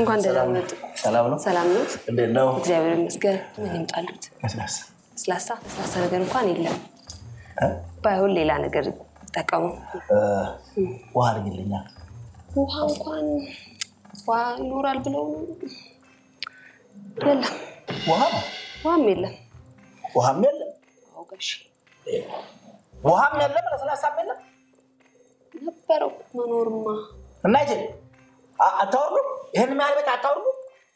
እንኳን ደህና መጡ። ሰላም ነው? ሰላም ነው? እንዴት ነው? እግዚአብሔር ይመስገን። ምን ይምጣሉት? ለስላሳ ለስላሳ ለስላሳ ነገር እንኳን የለም። እ? ባይሆን ሌላ ነገር ጠቀሙ። እ፣ ውሃ አድርግልኛ። ውሃ እንኳን ውሃ ይኖራል ብለው የለም፣ ውሃ ውሃም የለም። ውሃም የለም፣ አዎ ጋሼ ውሃም የለም፣ ለስላሳም የለም። ነበረው መኖርማ እና ይችል አታወርዱ፣ ይህን ያህል ቤት አታወርዱ።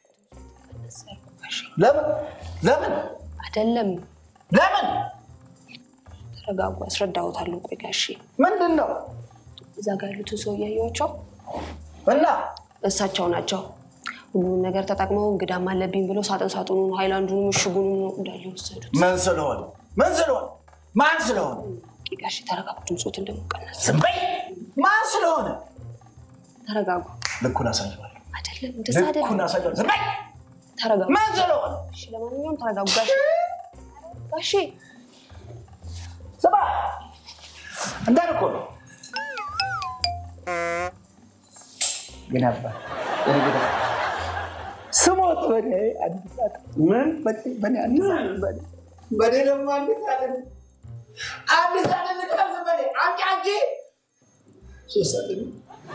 ለምን ለምን አይደለም። ለምን? ተረጋጉ፣ አስረዳዎታለሁ። ቆይ ጋሼ ምንድን ነው እዛ ጋር ያሉትን ሰው እያየኋቸው እና እሳቸው ናቸው ሁሉንም ነገር ተጠቅመው እንግዳም አለብኝ ብለው ሳጥን ሳጥኑን ሃይላንዱንም እሽጉንም ነው እንዳለ ወሰዱት። ምን ስለሆነ ምን ስለሆነ ማን ስለሆነ ጋሽ ተረጋጉ፣ ድምፆትን ደግሞ ቀነስ። ዝም በይ። ማን ስለሆነ ተረጋጉ። ልኩን አሳየዋለሁ። አይደለም እንደዛ ልኩን አይደለም። አሳየዋለሁ። ዝም በይ። ተረጋጉ። ማን ስለሆነ እሺ፣ ለማንኛውም ተረጋጉ ጋሼ። ጋሼ ስማ፣ እንዳል እኮ ነው ግን አባ እኔ ጌታ ስሞት በኔ አንድ ሰዓት ምን በኔ በኔ አንድ ሰዓት በኔ በኔ ደግሞ አንድ ሰዓት አንድ ሰዓት ልቀርዝ በኔ አንቺ አንቺ ሶስት ሰዓት ነው።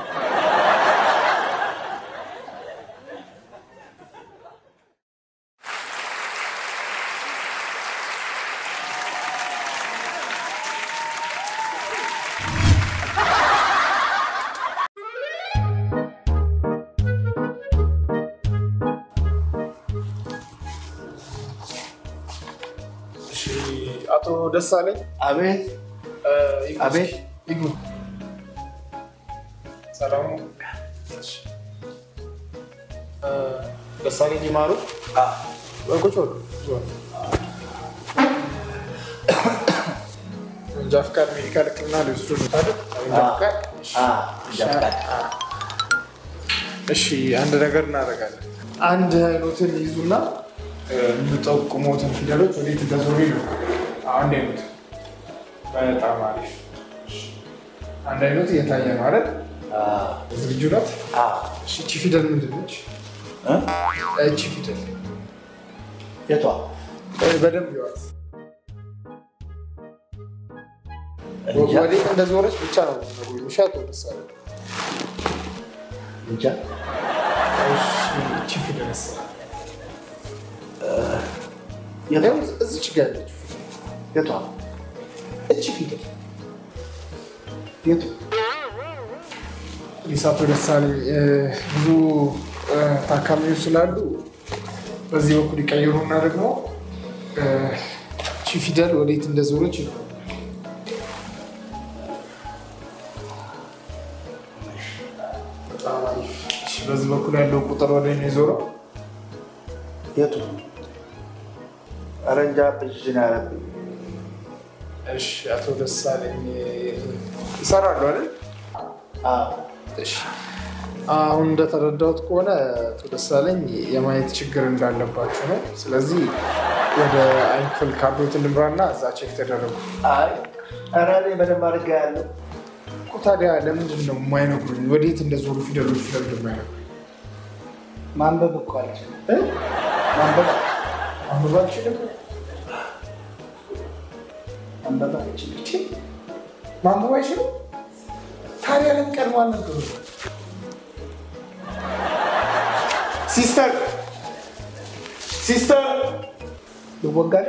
እሺ፣ አቶ ደሳለኝ አቤት እ፣ ይግቡ አቤት። እስኪ፣ ይግቡ። ሰላም ነው? እሺ። እ፣ ደሳለኝ ይማሩ አ ቁጭ በሉ፣ ቁጭ በሉ። መንጃ ፈቃድ ሜዲካል ሕክምና ሊወስዱ ነው አይደል? መንጃ ፈቃድ? አ ጃፍቃድ እሺ አንድ ነገር እናደርጋለን። አንድ አይኖትን ይዙና እ፣ የምጠቁሙትን ፊደሎች ወዴት እንደዞሩ ነው። አንድ አይኖት በጣም አሪፍ። እሺ፣ አንድ አይኖት እየታየ ነው አይደል? አ ዝግጁ ናት? አ እሺ፣ እቺ ፊደል ምንድን ነች? እ እቺ ፊደል የቷ እ፣ በደንብ ይዋት። እንጃ ወዴት እንደዞረች ብቻ ነው የምትነግሩኝ። እሺ፣ አቶ ደሳለኝ። እንጃ እሺ፣ እቺ ፊደልስ የቷ ይኸው እዚች ጋር ያለችው የቷ እቺ ፊደል የቱ ፖሊስ አቶ ደሳለኝ እ፣ ብዙ እ፣ ታካሚዎች ስላሉ በዚህ በኩል ይቀይሩና ደግሞ እ፣ እቺ ፊደል ወዴት እንደዞረች ነው። በጣም አሪፍ። እሺ፣ በዚህ በኩል ያለው ቁጥር ወደ እኔ ዞረው። የቱ ኧረ እንጃ ብዥን ያለብኝ እሺ፣ አቶ ደሳለኝ ይሰራሉ አይደል? አ እሺ አሁን እንደተረዳሁት ከሆነ አቶ ደሳለኝ የማየት ችግር እንዳለባቸው ነው። ስለዚህ ወደ አይን ክፍል ካርዶት ልምራና እዛ ቼክ ተደረጉ አይ ኧረ እኔ በደንብ አድርጋ ያለው እኮ። ታዲያ ለምንድን ነው የማይነግሩኝ? ወዴት እንደዞሩ ፊደሎች ለምንድን ነው የማይነግሩኝ? ማንበብ እኮ አልችልም እ? ማንበብ ማንበብ አልችልም። ማንበብ አልችልም ቺ፣ ማንበብ አይችልም። ታዲያ ለምን ቀድሞ አልነገሩኝ? ሲስተር ሲስተር ይወጋል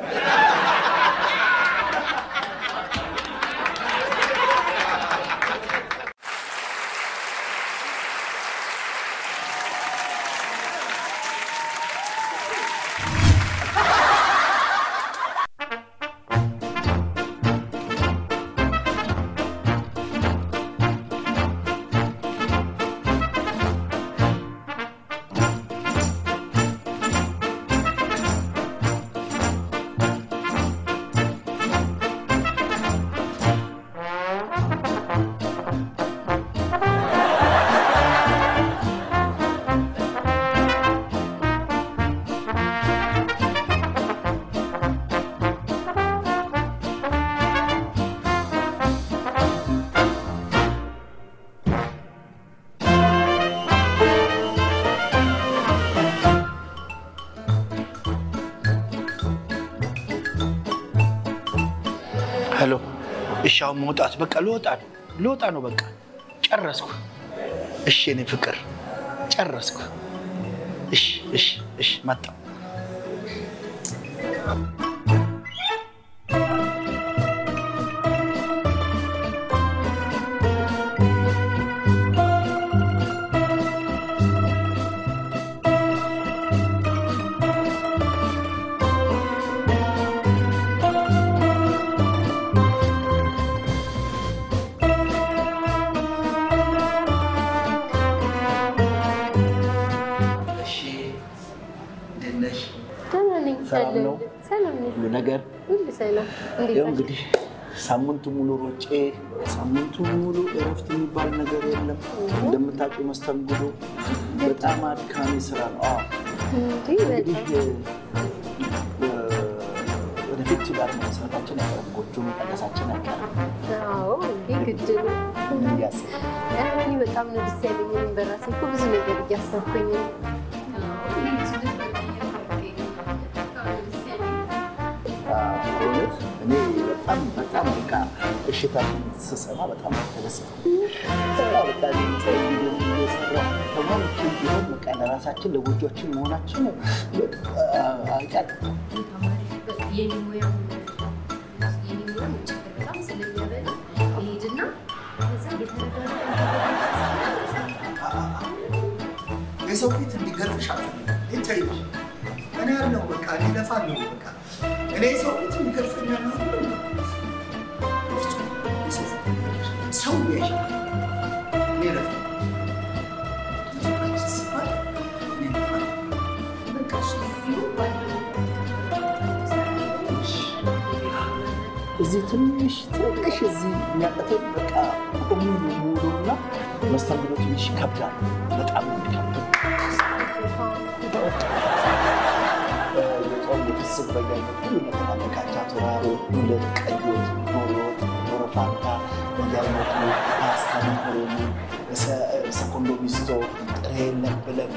ሄሎ። እሺ አሁን መውጣት በቃ ልወጣ ነው ልወጣ ነው በቃ ጨረስኩ። እሺ የኔ ፍቅር ጨረስኩ። እሺ እሺ እሺ መጣሁ። እሺ እንዴት ነሽ? ደህና ነኝ። ሰላም ነው? ሰላም ነኝ። ሁሉ ነገር ሁሉ ሰላም። እንዴት ያው ነሽ? እንግዲህ ሳምንቱ ሙሉ ሮጬ ሳምንቱ ሙሉ እረፍት የሚባል ነገር የለም። እንደምታውቂው መስተንግዶ በጣም አድካሚ ስራ ነው። አዎ እንዴ እንግዲህ በጣም እ፣ ወደፊት ጋር መስራታችን አይቀርም፣ ጎጆ መቀነሳችን አይቀርም። አዎ፣ እንዴ ግድ ነው። ምን እያሰብሽ? ኧረ እኔ በጣም ነው ደስ ያለኝ። እኔም በራሴ እኮ ብዙ ነገር እያሰብኩኝ ነው። አዎ፣ በእውነት እኔ በጣም በጣም በቃ እሽታሽን ስሰማ በጣም ተደሰትኩ። በቃ ቪዲዮ እየሰራሁ ተሟልቼም ቢሆን በቃ ለራሳችን ለጎጆችን መሆናችን አይቀርም። የሰው ፊት እንዲገርፍሽ አልፈልግም። ይታይ እኔ ያለው በቃ እኔ እለፋለሁ። በቃ እኔ የሰው ፊት እንዲገርፈኝ ያለው ሰው ያይሻል። እኔ እለፋለሁ። ሲባል እኔ እለፋለሁ። እዚህ ትንሽ ትንሽ እዚህ የሚያቀተኝ በቃ ቆሚ ሙሉና መስተንግዶ ትንሽ ይከብዳል። በጣም ነው የሚከብደው። የጾም የፍስክ በየአይነት ሁሉ ነገር አለ። ካቻ ቶራሮ፣ ሁለት ቀይ ወጥ፣ ዶሮ ወጥ፣ ዶሮ ፋንታ በየአይነቱ፣ ፓስታ፣ መኮሮኒ፣ ሰኮንዶ ሚስቶ፣ ጥሬ ለብ ለብ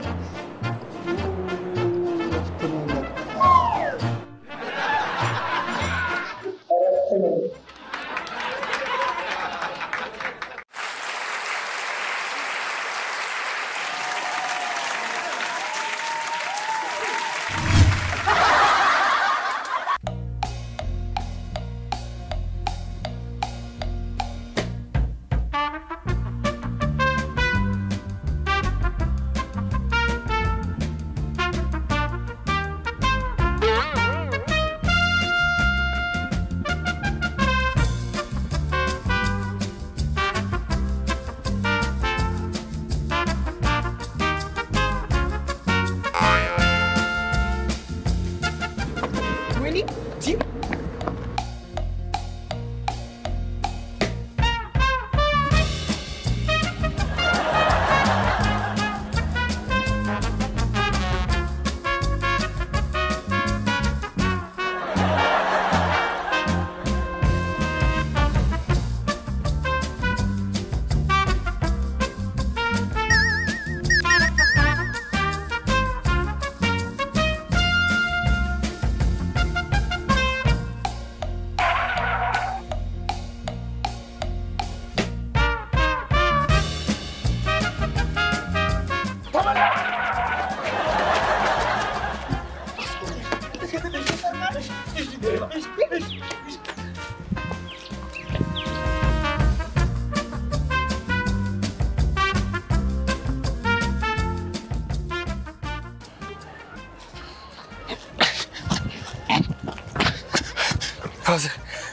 ፋዘር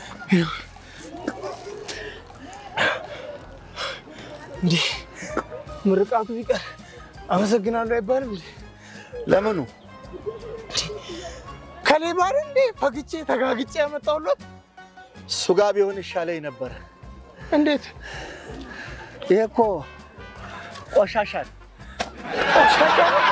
እንዲህ ምርቃቱ ቢቀር አመሰግናለሁ አይባልም እንዴ? ለምኑ ከሌባ አይደል እንዴ ፈግቼ ተጋግጬ ያመጣሁለት? እሱ ጋ ቢሆን ይሻለኝ ነበረ። እንዴት ይሄ እኮ ቆሻሻ ነው። ቆሻሻ ነው?